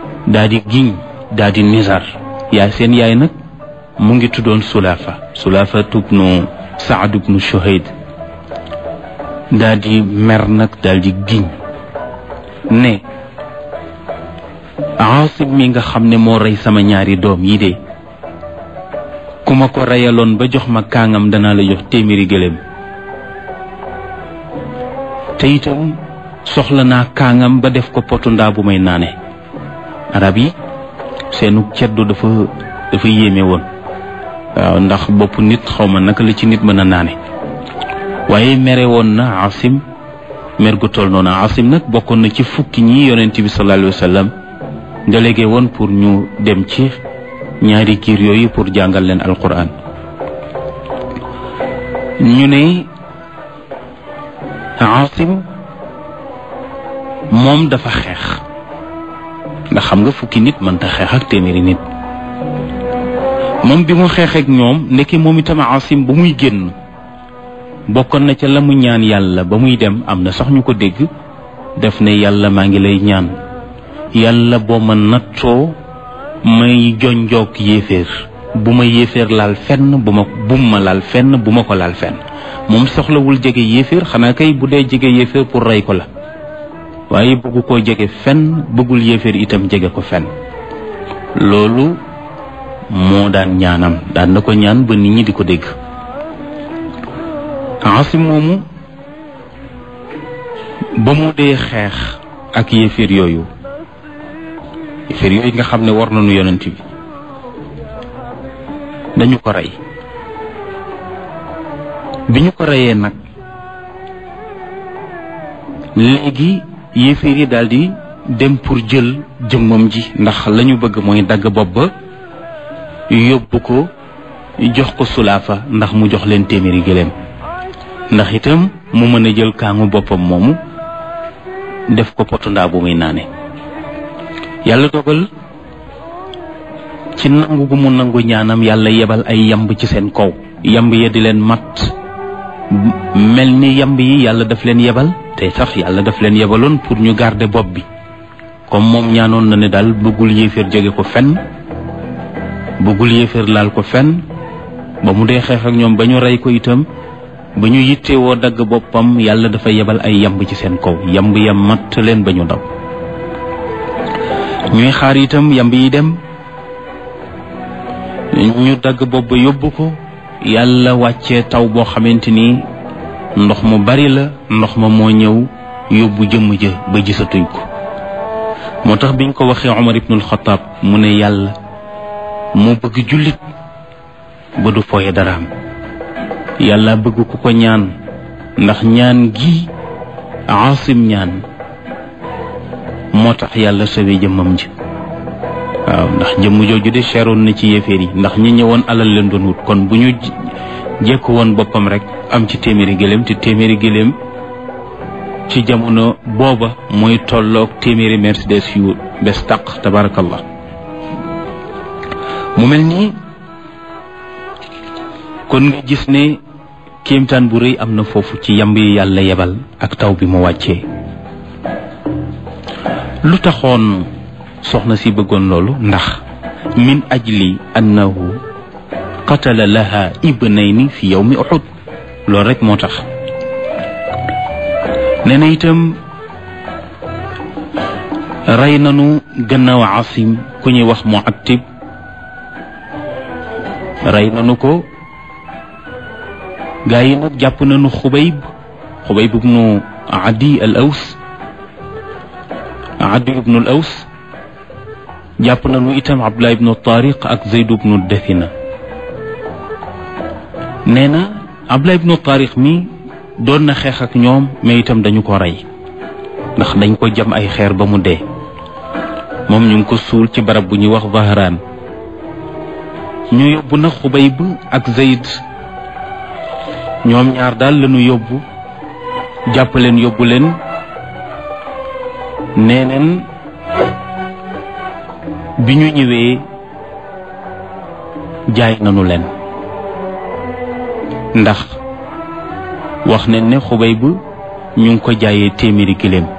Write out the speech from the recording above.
daa di giñ daa di nizar yaay seen yaay nag mu ngi tuddoon sulaafa sulaafa tubnu saad ibnu shuhayd daa di mer nag daal di giñ ne aasim mi nga xam ne moo rey sama ñaari doom yi de ku ma ko reyaloon ba jox ma kaangam danaa la jox téeméeri gëléem te itam soxla naa kaangam ba def ko potu ndaa bu may naane arab yi seenu ceddu dafa dafa yéeme woon waaw ndax bopp nit xaw ma naka la ci nit mën a naane waaye mere woon na asim mer gu toll noonu asim nag bokkoon na ci fukki ñi yonent bi sallallahu alayhi wa sallam délégué woon pour ñu dem ci ñaari kiir yooyu pour jàngal leen alquran ñu ne asim moom dafa xeex ndax xam nga fukki nit mënta xeex ak téeméeri nit moom bi mu xeex ak ñoom ndekki moom itam asim ba muy génn bokkoon na ca la mu ñaan yàlla ba muy dem am na sax ñu ko dégg def ne yàlla maa ngi lay ñaan yàlla boo ma nattoo may jonjoog yéeféer bu ma yéeféer laal fenn bu ma bum ma laal fenn bu ma ko laal fenn moom soxlawul jege yéeféer xanaa kay bu dee jege yéeféer pour rey ko la waaye bëggu koo jege fenn bëggul yéeféer itam jege ko fenn loolu moo daan ñaanam daan na ko ñaan ba nit ñi di ko dégg asim moomu ba mu dee xeex ak yéeféer yooyu yéeféer yooyu nga xam ne war nañu yonent bi dañu ko rey bi ñu ko reyee nag léegi yéeféer yi daal di dem pour jël jëmmam ji ndax la ñu bëgg mooy dagg bopp ba yóbbu ko jox ko sulaafa ndax mu jox leen téeméeri gëléem ndax itam mu mën a jël kaangu boppam moomu def ko potu ndaa bu muy naane yàlla dogal ci nangu gu mu nangu ñaanam yàlla yebal ay yamb ci seen kaw yamb ya di leen mat mel ni yamb yi yàlla daf leen yebal te sax yàlla daf leen yebaloon pour ñu garder bopp bi comme moom ñaanoon na ne daal bëggul yéeféer jóge ko fenn bëggul yéeféer laal ko fenn ba mu dee xeex ak ñoom ba ñu rey ko itam ba ñu yittewoo dagg boppam yàlla dafa yebal ay yamb ci seen kaw yamb ya matt leen ba ñu daw ñuy xaar itam yamb yi dem ñu dagg bopp ba yóbbu ko yàlla wàccee taw boo xamante ni ndox mu bari la ndox ma moo ñëw yóbbu jëmm ja ba gisatuñ ko moo tax biñ ko waxee Omar ibnul Xataab mu ne yàlla moo bëgg jullit ba du fooye daraam yàlla bëgg ku ko ñaan ndax ñaan gi aasim ñaan moo tax yàlla sawe jëmmam ji waaw ndax jëmm jooju de cheroon na ci yéeféer yi ndax ñi ñëwoon alal leen doon wut kon bu ñu jekk woon boppam rek am ci téeméeri gëléem te téeméeri gëléem ci jamono booba mooy tolloog téeméeri mercedes yu bes taq tabarakallah mu mel nii kon nga gis ne kéemtaan bu rëy am na foofu ci yamb yi yàlla yebal ak taw bi mu wàccee lu taxoon soxna si bëggoon loolu ndax min ajli annahu qatala laha ibnayni fi yawmi uhud loolu rek moo tax nee na itam rey nanu gannaaw asim ku ñuy wax muattib rey nanu ko gaa yi nag jàpp nañu xubayb xubayb ibnu adi al aws adi ibnu al aws jàpp nañu itam abdullah ibnu tariq ak zayd ibnu dafina nee na abdullah ibnu tariq mi doon na xeex ak ñoom mais itam dañu ko rey ndax dañ ko jam ay xeer ba mu dee moom ñu ngi ko suul ci barab bu ñuy wax Zahraan ñu yóbbu na xubayb ak zayd ñoom ñaar daal lañu yóbbu jàpp leen yóbbu leen nee neen bi ñu ñëwee jaay nanu leen ndax wax nañ ne xubay bu ñu ngi ko jaayee téeméeri giléem